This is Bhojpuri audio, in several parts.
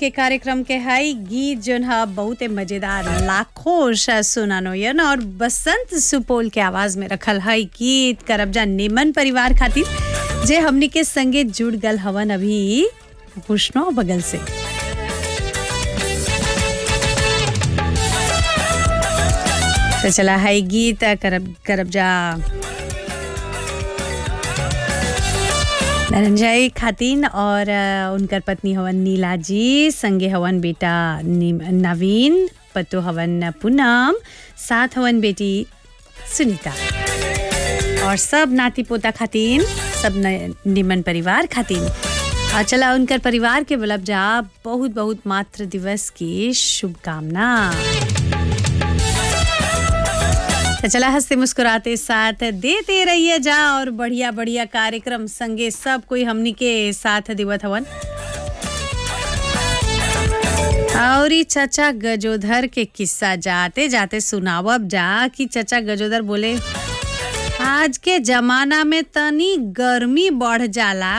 के कार्यक्रम के हई गीत जोन ह बहुते मजेदार लाखों श सुनानो यन और बसंत सुपौल के आवाज में रखल हई गीत करबजा निमन परिवार खातिर जे हमनी के संगे जुड़ गल हवन अभी भूषणो बगल से तो चला हई गीत करब करबजा धनंजय खातिन और अ, उनकर पत्नी हवन नीला जी संगे हवन बेटा निम- नवीन पतो हवन पूनम साथ हवन बेटी सुनीता और सब नाती पोता खातिन सब न- निमन परिवार खातिन और चला उनकर परिवार के बलब जा बहुत बहुत मातृ दिवस की शुभकामना तो चला हंसते मुस्कुराते साथ देते रहिए जा और बढ़िया बढ़िया कार्यक्रम संगे सब कोई हमनी के साथ दिवत हवन और ई चचा गजोधर के किस्सा जाते जाते सुनावब जा कि चचा गजोधर बोले आज के जमाना में तनी गर्मी बढ़ जाला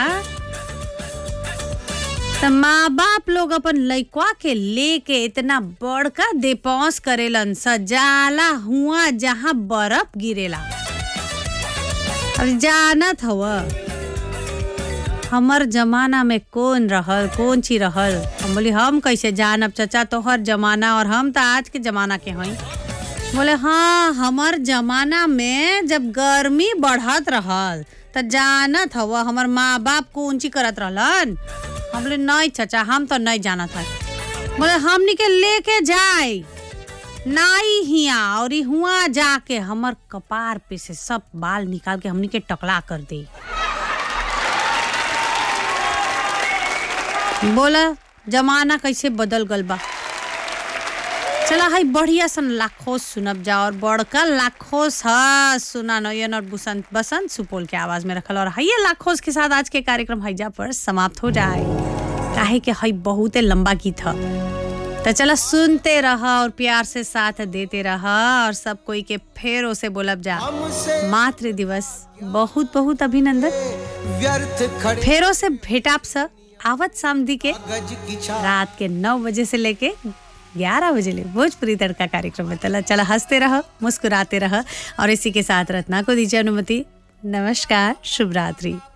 त माँ बाप लोग अपन लइकवा के लेके इतना बड़का देपौस करेलन सजाला हुआ जहाँ बर्फ गिरेला अब जानत हव हमर जमाना में कौन रहल कौन ची रहल हम बोली हम कैसे जानब चचा तोहर जमाना और हम तो आज के जमाना के हई बोले हाँ हमर जमाना में जब गर्मी बढ़त रहल त जानत हव हमर माँ बाप कौन ची करत रहलन हम बोले नहीं चचा हम तो नहीं जानत है बोले हमनी के लेके जाए नाई हिया और ई हुआ जाके हमर कपार पे से सब बाल निकाल के हमनी के टकला कर दे बोला जमाना कैसे बदल गल बा चला हाई बढ़िया सन लाखों सुनब जा और बड़का लाखों हा सुना नयन और बसंत बसंत सुपौल के आवाज में रखल और हाइये लाखों के साथ आज के कार्यक्रम हैजा पर समाप्त हो जाए काहे के हई बहुते लंबा गीत ह तो चला सुनते रहा और प्यार से साथ देते रहा और सब कोई के फेरों से बोलब जा मातृ दिवस बहुत बहुत अभिनंदन व्यर्थ खड़े फेरों से भेटाप स आवत सामदी के गज की छा रात के नौ बजे से लेके ग्यारह बजे ले भोजपुरी तड़का कार्यक्रम में चला चला हंसते रह मुस्कुराते रह और इसी के साथ रत्ना को दीजिए अनुमति नमस्कार शुभ रात्रि